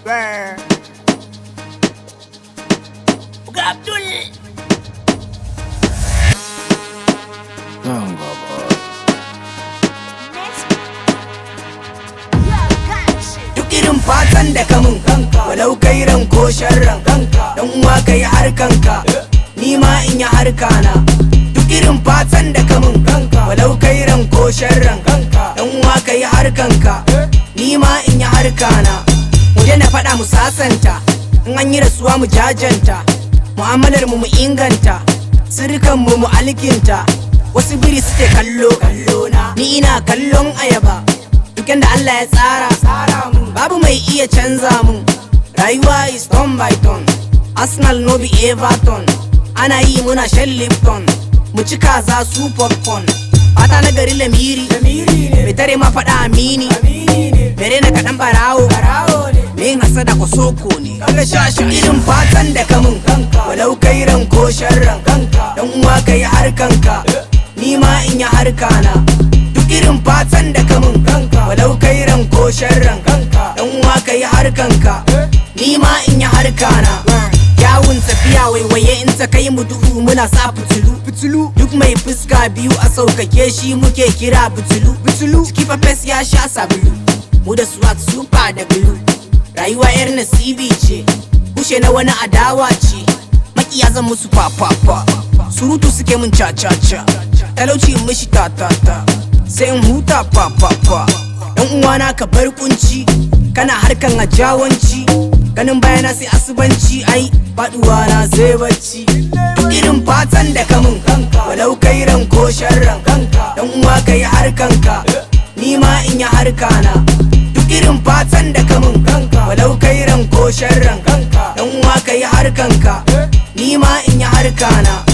Swear. Uga Abdul. Nan gaba. duk irin fatan da ka mun walau kai ran ko sharran dan uwa kai harkanka ni ma in yi harkana duk irin fatan da ka mun walau kai ran ko sharran dan uwa kai harkanka ni ma in yi harkana mu na faɗa mu sasanta in an yi rasuwa mu jajanta mu'amalar mu mu inganta sirkan mu mu alkinta wasu biri suke kallo ni ina kallon ayaba duk da Allah ya tsara babu mai iya canza mun rayuwa is turn by turn Arsenal no be Everton ana yi muna shan Lipton mu ci kaza su popcorn fata na gari lamiri mai tare ma faɗa amini mere na kaɗan barawo me hasada ko soko ne irin fatan da ka mun walau kai ran ko sharran dan uwa kai harkanka ni ma in yi harkana duk irin fatan da ka mun walau kai ran ko sharran dan uwa kai harkanka ni ma in yi harkana yawun tafiya waiwaye in ta kai mu duhu muna sa fitilu fitilu duk mai fuska biyu a saukake shi muke kira fitilu fitilu ciki fes ya sha sabulu mu da swag super da blue rayuwa yar nasibi ce kushe na wani adawa ce makiya zan musu fafafa surutu suke mun ca-ca-ca talauci in mishi ta-ta-ta sai in huta fafafa dan uwana ka bar kunci kana harkan ajawanci ganin bayana sai asubanci ai faduwa na sai bacci duk irin fatan da ka mun walau kai ran ko sharran dan uwa kai harkanka ni ma in yi harkana duk irin fatan da ka mun walau kai ran ko sharran dan uwa kai harkanka ni ma in yi harkana